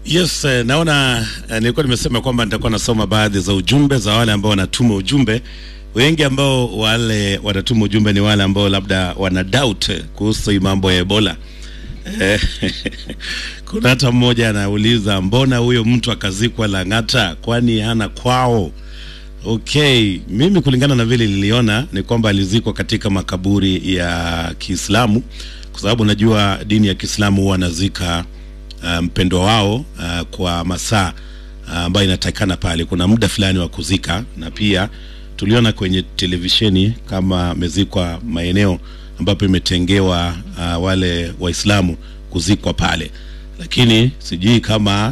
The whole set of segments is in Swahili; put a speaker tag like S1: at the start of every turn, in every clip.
S1: Yes, eh, naona eh, nilikuwa nimesema kwamba nitakuwa nasoma baadhi za ujumbe za wale ambao wanatuma ujumbe. Wengi ambao wale wanatuma ujumbe ni wale ambao labda wana doubt eh, kuhusu hii mambo ya Ebola. Eh, Kuna hata mmoja anauliza mbona huyo mtu akazikwa Lang'ata kwani hana kwao? Okay, mimi kulingana na vile niliona ni kwamba alizikwa katika makaburi ya Kiislamu kwa sababu najua dini ya Kiislamu huwa anazika uh, mpendwa wao uh, kwa masaa uh, ambayo inatakikana pale. Kuna muda fulani wa kuzika, na pia tuliona kwenye televisheni kama amezikwa maeneo ambapo imetengewa uh, wale Waislamu kuzikwa pale, lakini sijui kama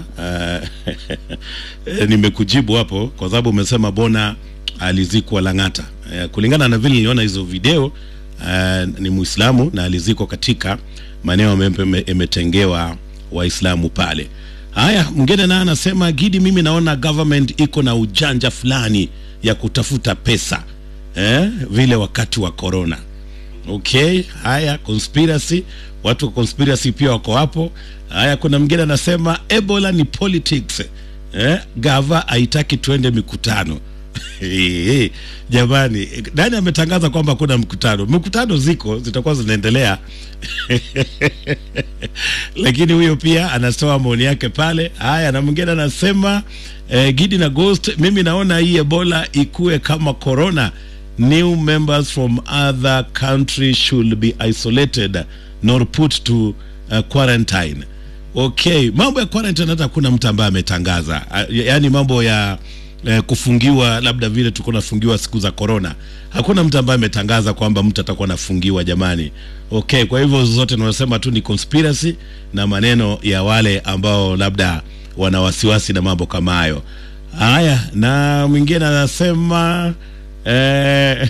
S1: uh, nimekujibu hapo kwa sababu umesema bona alizikwa Lang'ata. Uh, kulingana na vile niliona hizo video uh, ni Muislamu na alizikwa katika maeneo ambayo ime- imetengewa Waislamu pale. Haya, mwingine naye anasema Gidi, mimi naona government iko na ujanja fulani ya kutafuta pesa eh, vile wakati wa corona. Okay, haya conspiracy, watu wa conspiracy pia wako hapo. Haya, kuna mwingine anasema Ebola ni politics eh, gava haitaki tuende mikutano. Eh, Jamani, nani ametangaza kwamba kuna mkutano? Mkutano ziko zitakuwa zinaendelea lakini huyo pia anatoa maoni yake pale. Haya, na mwingine anasema eh, Gidi na Ghost, mimi naona hii Ebola ikue kama corona. New members from other countries should be isolated nor put to uh, quarantine. Okay, mambo ya quarantine hata kuna mtu ambaye ametangaza, Ah, yaani mambo ya eh, kufungiwa labda vile tulikuwa nafungiwa siku za corona. Hakuna mtu ambaye ametangaza kwamba mtu atakuwa anafungiwa jamani. Okay, kwa hivyo zote tunasema tu ni conspiracy na maneno ya wale ambao labda wana wasiwasi na mambo kama hayo. Haya, na mwingine anasema eh,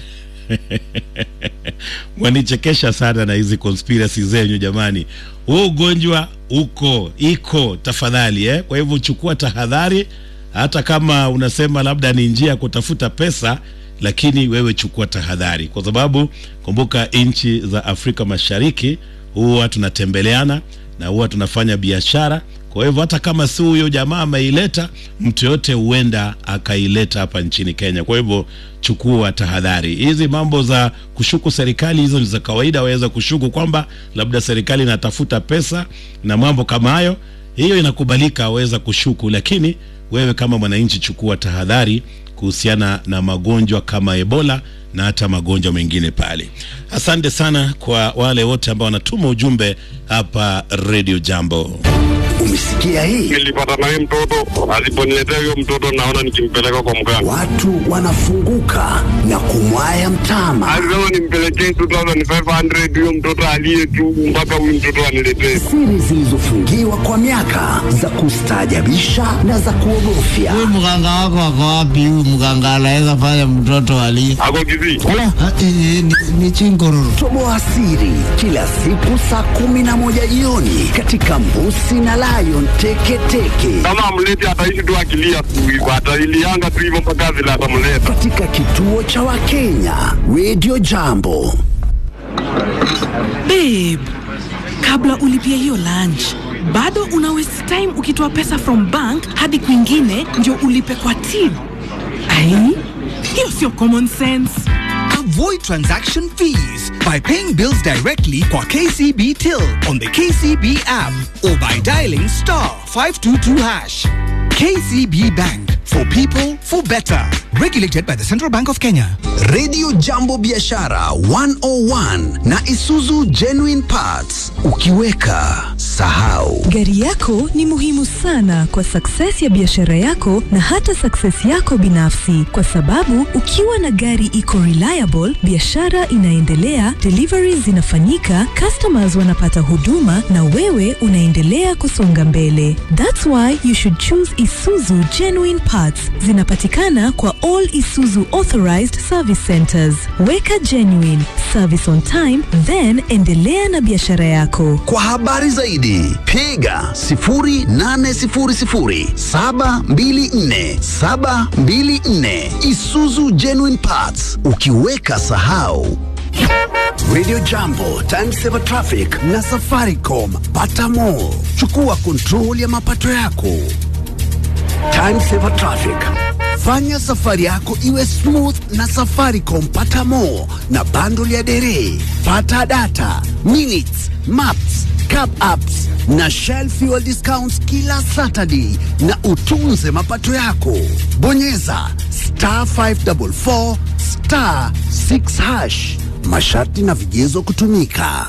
S1: mwanichekesha sana na hizi conspiracy zenyu jamani. Huu ugonjwa uko iko, tafadhali eh. Kwa hivyo chukua tahadhari, hata kama unasema labda ni njia ya kutafuta pesa, lakini wewe chukua tahadhari, kwa sababu kumbuka, nchi za Afrika Mashariki huwa tunatembeleana na huwa tunafanya biashara. Kwa hivyo hata kama si huyo jamaa ameileta, mtu yote huenda akaileta hapa nchini Kenya. Kwa hivyo chukua tahadhari. Hizi mambo za kushuku serikali, hizo ni za kawaida, waweza kushuku kwamba labda serikali inatafuta pesa na mambo kama hayo, hiyo inakubalika, waweza kushuku, lakini wewe kama mwananchi chukua tahadhari kuhusiana na magonjwa kama Ebola na hata magonjwa mengine pale. Asante sana kwa wale wote ambao wanatuma ujumbe hapa Radio Jambo.
S2: Umesikia hii?
S3: nilipata naye mtoto, aliponiletea huyo mtoto naona nikimpeleka kwa mganga.
S2: Watu wanafunguka na kumwaya mtama.
S3: Alisema nimpelekee 2500 huyo mtoto aliye tu mpaka huyu mtoto aniletee.
S2: Siri zilizofungiwa kwa miaka za kustaajabisha na za kuogofya.
S4: Huyu mganga wako ako wapi? Huyu mganga anaweza fanya mtoto ali
S3: Ako Kisii.
S4: Ah, eh, ni, ni chingororo.
S2: Toboa siri kila siku saa kumi na moja jioni katika Mbusi na Lion Teketeke
S3: Kama amleti ataishi tu akilia tu hivyo, atailianga tu hivyo mpaka vile atamleta.
S2: katika kituo cha Wakenya Radio Jambo.
S5: Babe, kabla ulipia hiyo lunch bado una waste time ukitoa pesa from bank hadi kwingine ndio ulipe kwa till. Ai, hiyo sio common sense.
S6: Avoid transaction fees by paying bills directly kwa KCB Till on the KCB app or by dialing star 522 hash. KCB Bank for people for better. Regulated by the Central Bank of Kenya.
S2: Radio Jambo Biashara 101 na Isuzu Genuine Parts. Ukiweka sahau.
S7: Gari yako ni muhimu sana kwa success ya biashara yako na hata success yako binafsi, kwa sababu ukiwa na gari iko reliable, biashara inaendelea, deliveries zinafanyika, customers wanapata huduma na wewe unaendelea kusonga mbele. That's why you should choose Isuzu Genuine Parts. Zinapatikana kwa all Isuzu authorized service centers. Weka genuine service on time, then endelea na biashara yako.
S2: Kwa habari zaidi piga 0800 724 724 Isuzu Genuine Parts. Ukiweka sahau. Radio Jambo, Timesaver Traffic na Safaricom. Pata more. Chukua control ya mapato yako. Timesaver Traffic. Fanya safari yako iwe smooth na Safaricom. Pata more na bundle ya dere. Pata data, minutes, maps, cab apps na Shell fuel discounts kila Saturday na utunze mapato yako. Bonyeza star 544 star 6 hash. Masharti na vigezo kutumika.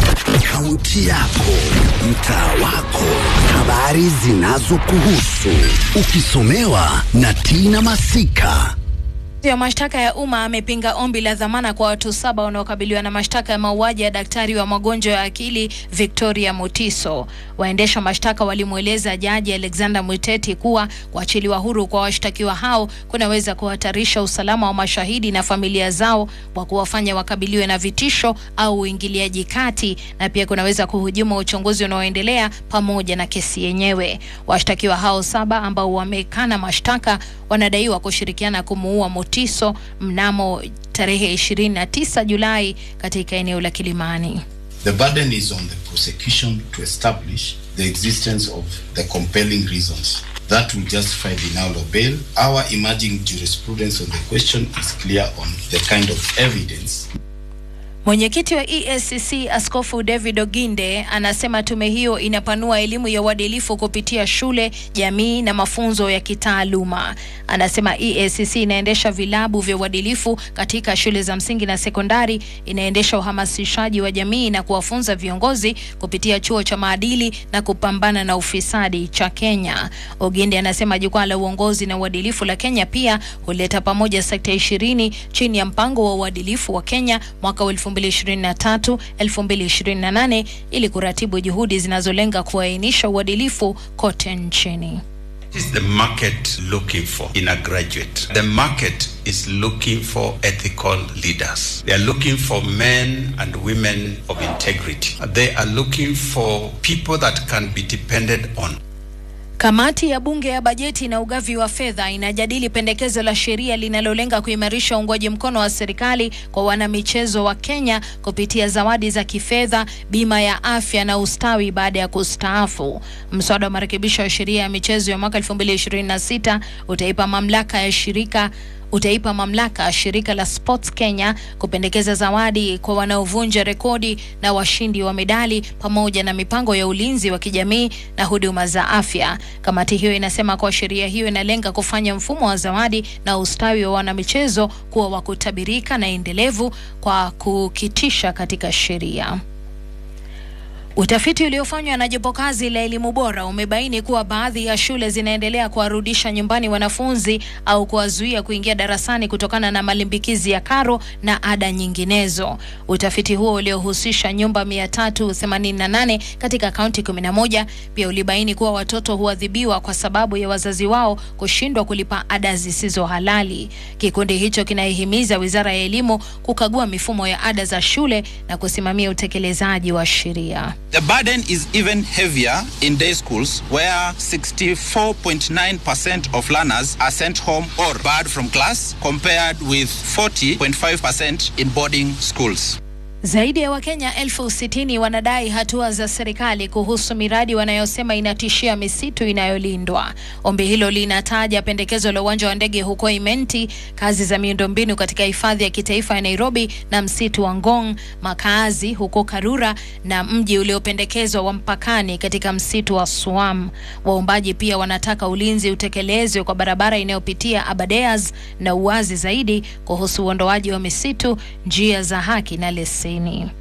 S2: Kaunti yako, mtaa wako, habari zinazokuhusu, ukisomewa na Tina Masika.
S8: ya mashtaka ya umma amepinga ombi la dhamana kwa watu saba wanaokabiliwa na mashtaka ya mauaji ya daktari wa magonjwa ya akili Victoria Mutiso. Waendesha mashtaka walimweleza jaji Alexander Mwiteti kuwa kuachiliwa huru kwa washtakiwa hao kunaweza kuhatarisha usalama wa mashahidi na familia zao kwa kuwafanya wakabiliwe na vitisho au uingiliaji kati, na pia kunaweza kuhujumu uchunguzi unaoendelea pamoja na kesi yenyewe. Washtakiwa hao saba ambao wamekana mashtaka wanadaiwa kushirikiana kumuua Mutiso mnamo tarehe 29 Julai katika eneo la Kilimani.
S9: The burden is on the prosecution to establish the existence of the compelling reasons that will justify denial of bail. Our emerging jurisprudence on the question is clear on the kind of evidence
S8: Mwenyekiti wa EACC Askofu David Oginde anasema tume hiyo inapanua elimu ya uadilifu kupitia shule, jamii na mafunzo ya kitaaluma. Anasema EACC inaendesha vilabu vya uadilifu katika shule za msingi na sekondari, inaendesha uhamasishaji wa jamii na kuwafunza viongozi kupitia chuo cha maadili na kupambana na ufisadi cha Kenya. Oginde anasema jukwaa la uongozi na uadilifu la Kenya pia huleta pamoja sekta ishirini chini ya mpango wa uadilifu wa Kenya mwaka wa 2023 2028 ili kuratibu juhudi zinazolenga kuainisha uadilifu kote nchini.
S10: What is the market looking for in a graduate? The market is looking for ethical leaders. They are looking for men and women of integrity. They are looking for people that can be depended on.
S8: Kamati ya bunge ya bajeti na ugavi wa fedha inajadili pendekezo la sheria linalolenga kuimarisha uungwaji mkono wa serikali kwa wanamichezo wa Kenya kupitia zawadi za kifedha, bima ya afya na ustawi baada ya kustaafu. Mswada wa marekebisho ya sheria ya michezo ya mwaka 2026 utaipa mamlaka ya shirika utaipa mamlaka shirika la Sports Kenya kupendekeza zawadi kwa wanaovunja rekodi na washindi wa medali pamoja na mipango ya ulinzi wa kijamii na huduma za afya. Kamati hiyo inasema kuwa sheria hiyo inalenga kufanya mfumo wa zawadi na ustawi wa wanamichezo kuwa wa kutabirika na endelevu kwa kukitisha katika sheria. Utafiti uliofanywa na jopo kazi la elimu bora umebaini kuwa baadhi ya shule zinaendelea kuwarudisha nyumbani wanafunzi au kuwazuia kuingia darasani kutokana na malimbikizi ya karo na ada nyinginezo. Utafiti huo uliohusisha nyumba 388 katika kaunti 11 pia ulibaini kuwa watoto huadhibiwa kwa sababu ya wazazi wao kushindwa kulipa ada zisizo halali. Kikundi hicho kinaihimiza Wizara ya Elimu kukagua mifumo ya ada za shule na kusimamia utekelezaji wa sheria.
S11: The burden is even heavier in day schools where 64.9% of learners are sent home or barred from class compared with 40.5% in boarding schools.
S8: Zaidi ya Wakenya elfu sitini wanadai hatua za serikali kuhusu miradi wanayosema inatishia misitu inayolindwa. Ombi hilo linataja pendekezo la uwanja wa ndege huko Imenti, kazi za miundombinu katika hifadhi ya kitaifa ya Nairobi na msitu wa Ngong, makaazi huko Karura na mji uliopendekezwa wa mpakani katika msitu wa Suam. Waombaji pia wanataka ulinzi utekelezwe kwa barabara inayopitia Abadeas na uwazi zaidi kuhusu uondoaji wa misitu, njia za haki na leseni.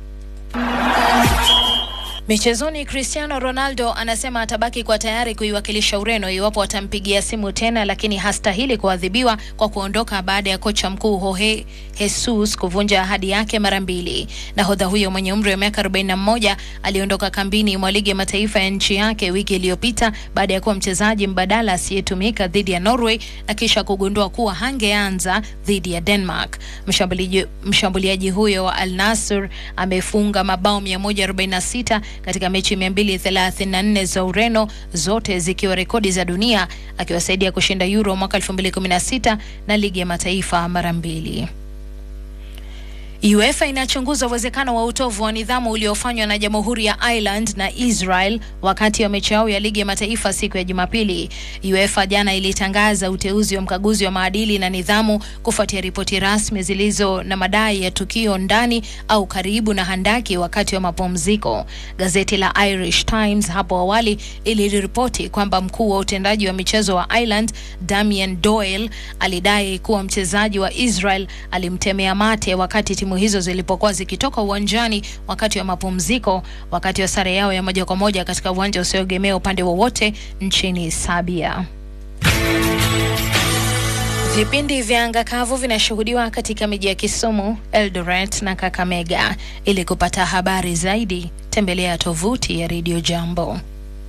S8: Michezoni, Cristiano Ronaldo anasema atabaki kwa tayari kuiwakilisha Ureno iwapo watampigia simu tena, lakini hastahili kuadhibiwa kwa kuondoka baada ya kocha mkuu Jorge Jesus kuvunja ahadi yake mara mbili. Nahodha huyo mwenye umri wa miaka 41 aliondoka kambini mwa ligi ya mataifa ya nchi yake wiki iliyopita baada ya kuwa mchezaji mbadala asiyetumika dhidi ya Norway na kisha kugundua kuwa hangeanza dhidi ya Denmark. Mshambuliaji, mshambuliaji huyo wa Al Nassr amefunga mabao 146 katika mechi 234 za Ureno, zote zikiwa rekodi za dunia, akiwasaidia kushinda Euro mwaka 2016 na ligi ya mataifa mara mbili. UEFA inachunguza uwezekano wa utovu wa nidhamu uliofanywa na Jamhuri ya Ireland na Israel wakati wa mechi yao ya ligi ya mataifa siku ya Jumapili. UEFA jana ilitangaza uteuzi wa mkaguzi wa maadili na nidhamu kufuatia ripoti rasmi zilizo na madai ya tukio ndani au karibu na handaki wakati wa mapumziko. Gazeti la Irish Times hapo awali iliripoti kwamba mkuu wa utendaji wa michezo wa Ireland Damien Doyle alidai kuwa mchezaji wa Israel alimtemea mate wakati timu hizo zilipokuwa zikitoka uwanjani wakati wa mapumziko, wakati wa sare yao ya moja kwa moja katika uwanja usioegemea upande wowote nchini Serbia. Vipindi vya anga kavu vinashuhudiwa katika miji ya Kisumu, Eldoret na Kakamega. Ili kupata habari zaidi, tembelea tovuti ya Radio Jambo.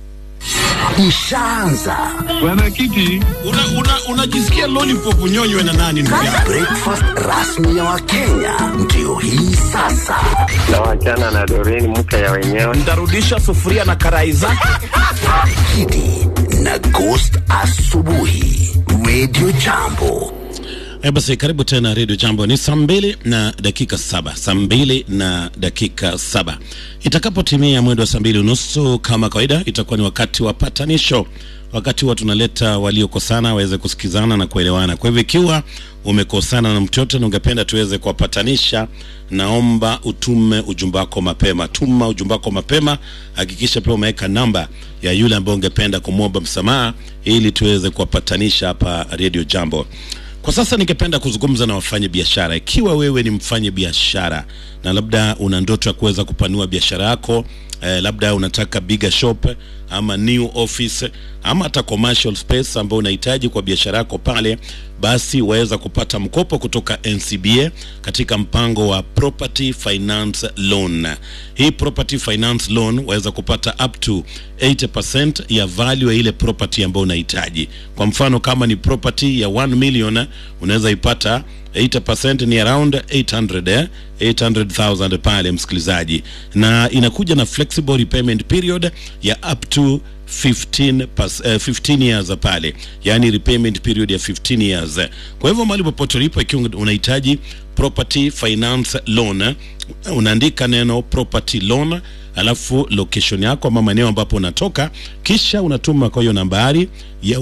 S2: Ishaanza
S1: Mwenyekiti, unajisikia una, una lollipop unyonywe na nani ndugu yangu?
S2: breakfast rasmi ya Wakenya ndio hii sasa.
S3: Nawachana na Doreen mke ya wenyewe.
S12: Ntarudisha sufuria na karai zake.
S2: Kidi na Ghost asubuhi, Radio Jambo.
S1: E basi karibu tena redio jambo ni saa mbili na dakika saba saa mbili na dakika saba itakapotimia mwendo wa saa mbili unusu kama kawaida itakuwa ni wakati wa patanisho wakati huwa tunaleta waliokosana waweze kusikizana na kuelewana kwa hivyo ikiwa umekosana na mtu yote na ungependa tuweze kuwapatanisha naomba utume ujumbe wako mapema tuma ujumbe wako mapema hakikisha pia umeweka namba ya yule ambaye ungependa kumwomba msamaha ili tuweze kuwapatanisha hapa redio jambo kwa sasa ningependa kuzungumza na wafanya biashara. Ikiwa wewe ni mfanya biashara na labda una ndoto ya kuweza kupanua biashara yako eh, labda unataka bigger shop ama new office ama hata commercial space ambao unahitaji kwa biashara yako pale, basi waweza kupata mkopo kutoka NCBA katika mpango wa property finance loan. Hii property finance loan waweza kupata up to 80% ya value ya ile property ambayo unahitaji. Kwa mfano kama ni property ya 1 million unaweza ipata 80% ni around 800 eh? 800,000 pale msikilizaji, na inakuja na flexible repayment period ya up to 15, pas, uh, 15 years pale, yani repayment period ya 15 years. Kwa hivyo mahali popote ulipo, ikiwa unahitaji property finance loan, unaandika neno property loan alafu location yako ama maeneo ambapo unatoka, kisha unatuma kwa hiyo nambari ya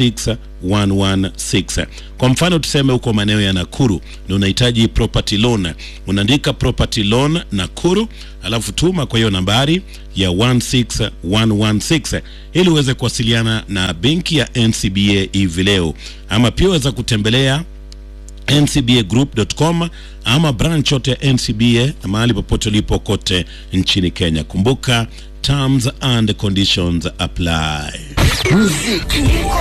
S1: 16116. Kwa mfano tuseme huko maeneo ya Nakuru na unahitaji property loan, unaandika property loan Nakuru, alafu tuma kwa hiyo nambari ya 16116 ili uweze kuwasiliana na benki ya NCBA hivi leo, ama pia uweza kutembelea ncbagroup.com ama branch yote ya NCBA mahali popote ulipo kote nchini Kenya. Kumbuka terms and conditions apply.
S2: Muziki